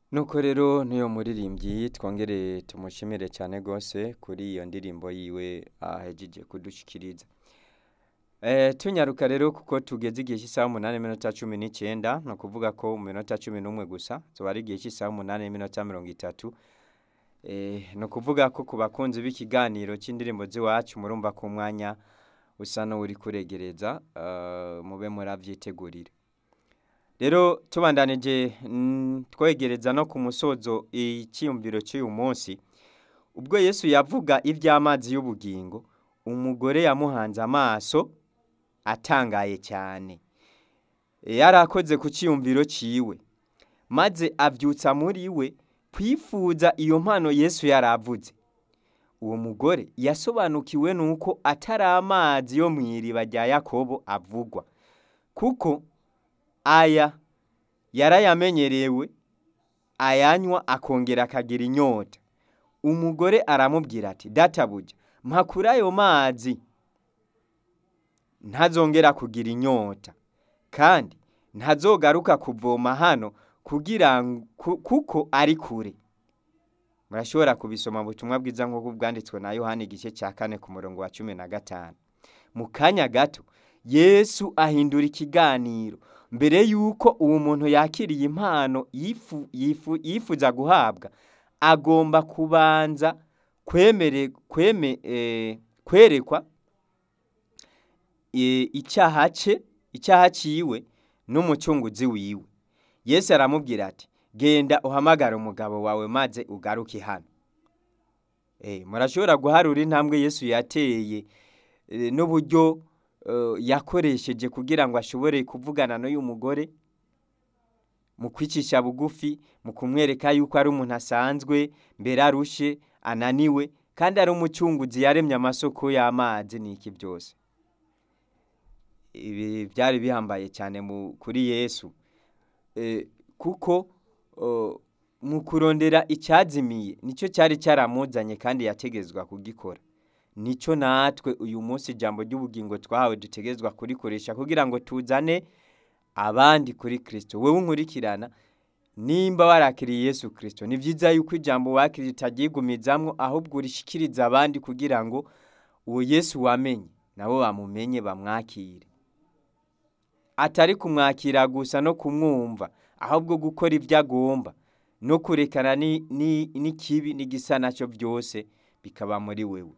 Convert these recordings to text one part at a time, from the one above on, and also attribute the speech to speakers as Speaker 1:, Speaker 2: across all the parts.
Speaker 1: nuko rero niyo muririmbyi twongere tumushimire cyane rwose kuri iyo ndirimbo yiwe ahejeje kudushikiriza Eh, tunyaruka rero kuko tugeze igihe cy'isaha umunani n'iminota cumi n'icyenda ni ukuvuga ko mu minota cumi n'umwe gusa tuba ari igihe cy'isaha umunani n'iminota mirongo itatu Eh, ni ukuvuga ko ku bakunzi b'ikiganiro cy'indirimbo z'iwacu murumva ko umwanya usa n'uri kuregereza eh, mube muravyitegurira rero tubandanije mm, twegereza no ku musozo icyiyumviro cy'uyu munsi ubwo yesu yavuga iby'amazi y'ubugingo umugore yamuhanze amaso atangaye cyane yari akoze ku cyiyumviro cyiwe maze abyutsa muri we kwifuza iyo mpano yesu yari avuze uwo mugore yasobanukiwe nuko atari amazi yo mu iriba rya yakobo avugwa kuko aya yarayamenyerewe ayanywa akongera akagira inyota umugore aramubwira ati databuja mpakura ayo mazi ntazongera kugira inyota kandi ntazogaruka kuvoma hano kugira ngo ku- kuko ari kure murashobora kubisoma mu butumwa bwiza nk'uko bwanditswe na yohani igice cya kane ku murongo wa cumi na gatanu mu kanya gato yesu ahindura ikiganiro mbere y'uko uwo muntu yakiriye impano yifu- yifu- yifuza guhabwa agomba kubanza kwemere kweme eh, kwerekwa eh, icyaha cye icyaha cyiwe n'umucunguzi wiwe yesu aramubwira ati genda uhamagare umugabo wawe maze ugaruke hano Eh, murashobora guharura intambwe yesu yateye eh, n'uburyo eh, yakoresheje kugira ngo ashobore kuvugana n'uyu mugore mu kwicisha bugufi mu kumwereka yuko ari umuntu asanzwe mbere arushe ananiwe kandi ari umucunguzi yaremye amasoko y'amazi n'iki byose ibi byari bihambaye cyane mu- kuri yesu Eh, kuko oh, mu kurondera icyazimiye nicyo cyari cyaramuzanye kandi yategezwa kugikora nicyo natwe uyu munsi ijambo ry'ubugingo twahawe dutegezwa kurikoresha kugira ngo tuzane abandi kuri kirisito wowe unkurikirana nimba warakiriye yesu kirisito ni byiza yuko ijambo wakiriye utaryigumizamwo ahubwo urishikiriza abandi kugira ngo uwo yesu wamenye nabo bamumenye bamwakire atari kumwakira gusa no kumwumva ahubwo gukora ibyo agomba no kurekana ni- ni- n'ikibi n'igisa nacyo byose bikaba muri wewe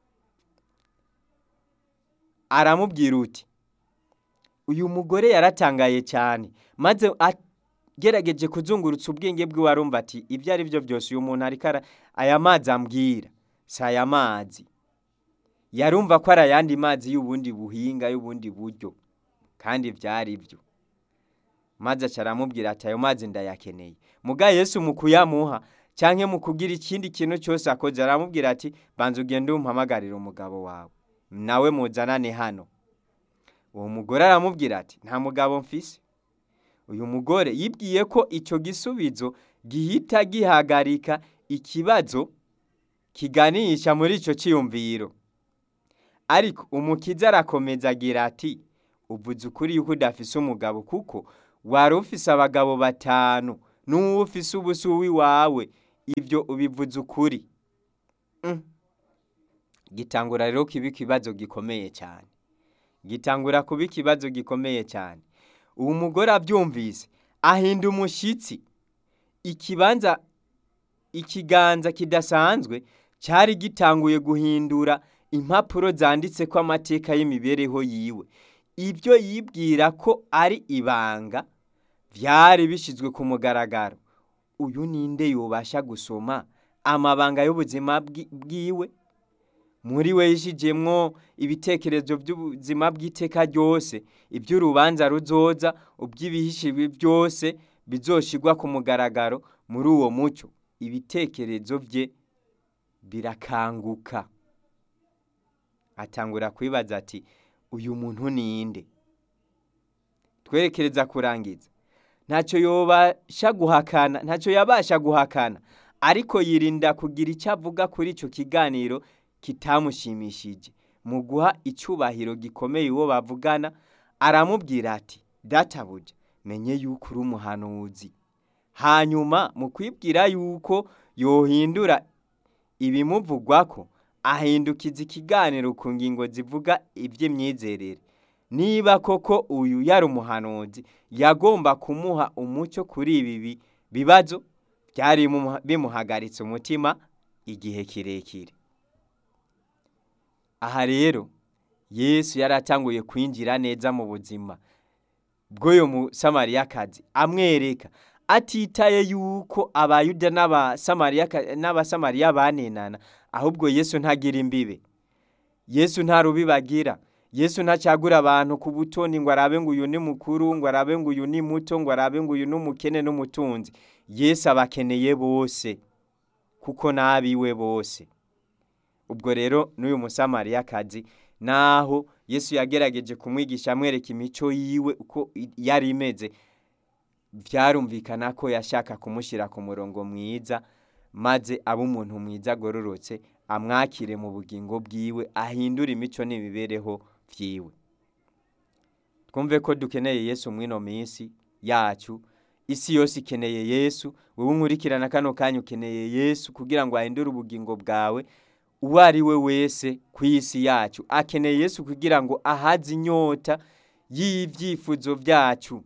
Speaker 1: aramubwira uti uyu mugore yaratangaye cyane maze agerageje kuzungurutsa ubwenge bwiwe arumva ati ibyo ari byo byose uyu muntu ariko ara- aya mazi ambwira si aya mazi yarumva ko ari ayandi mazi y'ubundi buhinga y'ubundi buryo kandi byari byo maze aca aramubwira ati ayo mazi ndayakeneye muga yesu mu kuyamuha cyangwa mu kugira ikindi kintu cyose akoze aramubwira ati banza ugende umpamagarire umugabo wawe nawe muzanane hano uwo mugore aramubwira ati nta mugabo mfise uyu mugore yibwiye ko icyo gisubizo gihita gihagarika ikibazo kiganisha muri icyo cyiyumviro ariko umukiza arakomeza agira ati uvuze ukuri yuko udafise umugabo kuko wari ufise abagabo batanu n'uwo ufise ubusa uw'iwawe ibyo ubivuze ukuri Mm. gitangura rero kiba ikibazo gikomeye cyane gitangura kuba ikibazo gikomeye cyane uwo mugore abyumvise ahinda umushyitsi ikibanza ikiganza kidasanzwe cyari gitanguye guhindura impapuro zanditse ko amateka y'imibereho yiwe ibyo yibwira ko ari ibanga byari bishyizwe ku mugaragaro uyu ninde yubasha gusoma amabanga y'ubuzima bwi- bwiwe muri we yishijemwo ibitekerezo by'ubuzima bw'iteka ryose iby'urubanza ruzoza ubw'ibihishijwe byose bizoshigwa ku mugaragaro muri uwo mucyo ibitekerezo bye birakanguka atangura kwibaza ati uyu muntu ninde twerekereza kurangiza ntacyo yobasha guhakana ntacyo yabasha guhakana ariko yirinda kugira icyo avuga kuri icyo kiganiro kitamushimishije mu guha icyubahiro gikomeye uwo bavugana aramubwira ati databuja menye yuko uri umuhanuzi hanyuma mu kwibwira yuko yohindura ibimuvugwako ahindukiza ikiganiro ku ngingo zivuga iby'imyizerere niba koko uyu yari umuhanuzi yagomba kumuha umucyo kuri ibi bibazo byari bimuhagaritse umutima igihe kirekire aha rero yesu yari atanguye kwinjira neza mu buzima bw'uyu musamariyakazi amwereka atitaye yuko abayuda n'abasamariya banenana ahubwo yesu ntagira imbibe yesu nta rubibagira yesu ntacagura abantu ku butoni ngo arabe ngo uyu ni mukuru ngo arabe ngo uyu ni muto ngo arabe ngo uyu ni umukene n'umutunzi yesu abakeneye bose kuko n'abiwe bose ubwo rero n'uyu musamariyakazi naho yesu yagerageje kumwigisha amwereka imico yiwe uko yari imeze byarumvikana ko yashaka kumushyira ku murongo mwiza maze abe umuntu mwiza agororotse amwakire mu bugingo bwiwe ahindure imico n'imibereho byiwe twumve ko dukeneye yesu mwino minsi yacu isi yose ikeneye yesu wowe nkurikirana kano kanya ukeneye yesu kugira ngo ahindure ubugingo bwawe uwo ari we wese ku isi yacu akeneye yesu kugira ngo ahaze inyota y'ibyifuzo byacu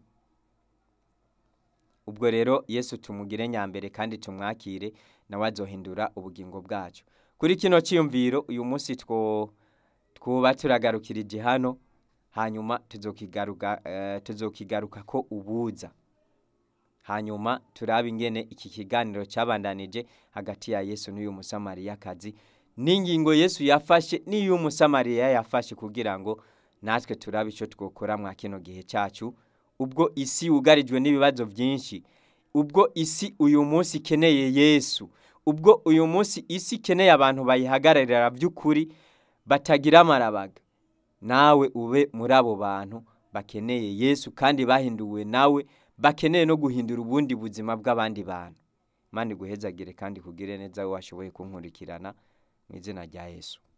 Speaker 1: ubwo rero yesu tumugire nyambere kandi tumwakire nawe azohindura ubugingo bwacu kuri kino cyiyumviro uyu munsi twuba turagarukirije hano hanyuma tuzokigaruka ko ubuza hanyuma turabe ingene iki kiganiro cyabandanije hagati ya yesu n'uyu musamariyakazi n'ingingo yesu yafashe n'iyo umusamariya yafashe kugira ngo natwe turabe icyo twakora mwa kino gihe cyacu ubwo isi yugarijwe n'ibibazo byinshi ubwo isi uyu munsi ikeneye yesu ubwo uyu munsi isi ikeneye abantu bayihagararira by'ukuri batagira amarabaga nawe ube muri abo bantu bakeneye yesu kandi bahinduwe nawe bakeneye no guhindura ubundi buzima bw'abandi bantu mani guhezagire kandi kugire neza washoboye kunkurikirana mu izina rya yesu